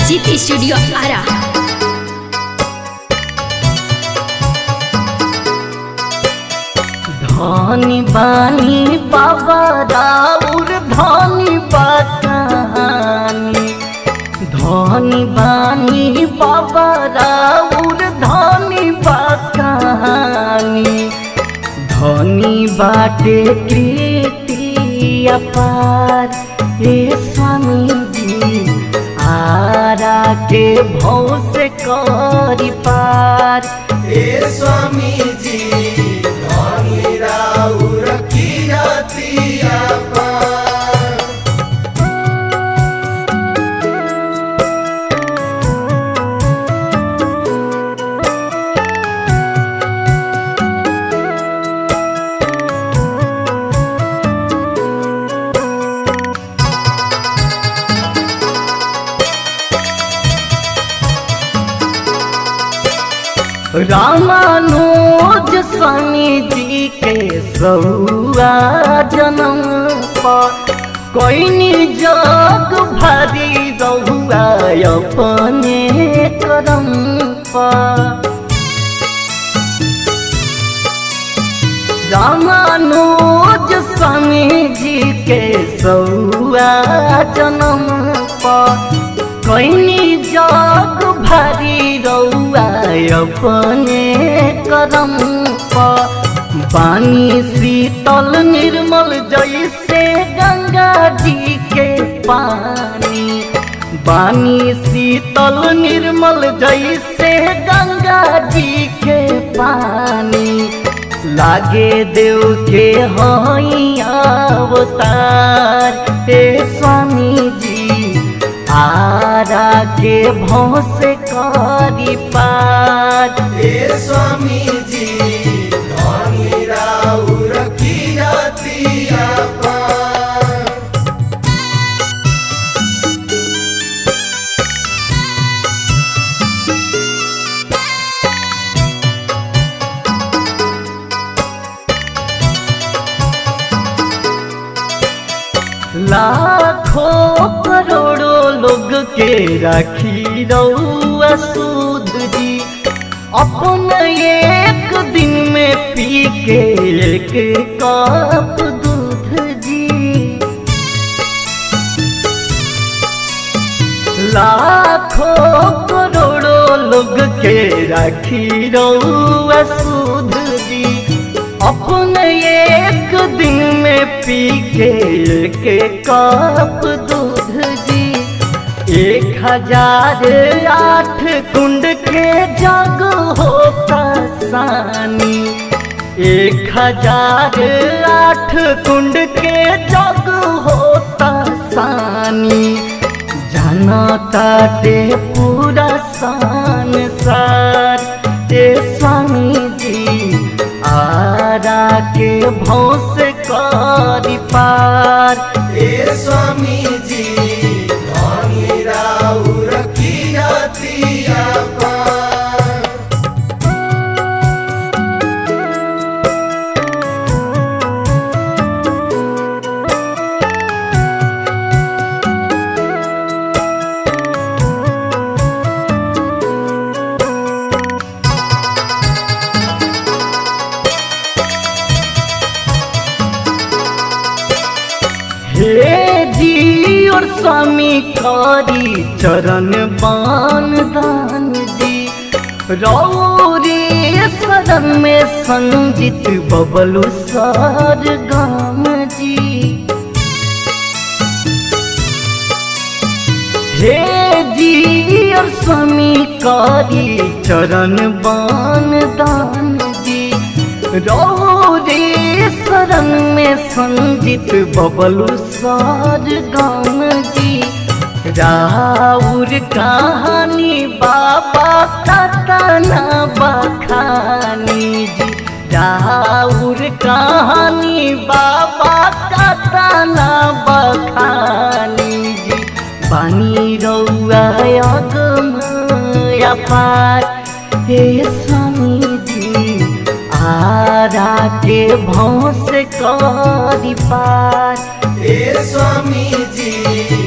जीत स्टूडियो आरा धनी बानी बाबा राउर धनी बानी धनी बानी बाबा राउर धनी बानी धनी बाटे कृति अपार हे स्वामी जी आरा के भव से करी पार हे स्वामी जी धनी राउर किरतिया पार रामानुज स्वामी जी के सौआ जन्म पर कोई जग भरी रहुआ अपने करम पर रामानुज स्वामी जी के सौआ जन्म पर कोई जग भरी रौआ अपने करम पर पानी शीतल निर्मल जैसे गंगा जी के पानी पानी शीतल निर्मल जैसे गंगा जी के पानी लागे देव के हई अवतार हे स्वामी जी आरा के भौस करी पार हे स्वामी जी धनी राउर किरतिया पार लाखों करोड़ों लोग के राखी रउआ सूद जी अपन एक दिन में पी के एक कप दूध जी लाखों करोड़ों लोग के राखी रउआ सूद जी अपन एक दिन में पी के एक कप दूध जी एक हजार आठ कुंड के जग होता सानी एक हजार आठ कुंड के जग होता सानी जाना ताटे पूरा संसार ते स्वामी जी आरा के भौस करी पार हे स्वामी जी धनी राउर किरतिया पार हे जी और स्वामी करी चरण बान दान जी रौरे शरण में संजित बबलू सर गाम जी हे जी और स्वामी करी चरण बान दान जी रौरे शरण में संजित बबलू सार गाम जी राउर कहानी बाबा कतना बखानी जी राउर कहानी बाबा कतना बखानी जी पानी रौआ अगम अपार हे स्वामी जी आरा के भौस करी पार हे स्वामी जी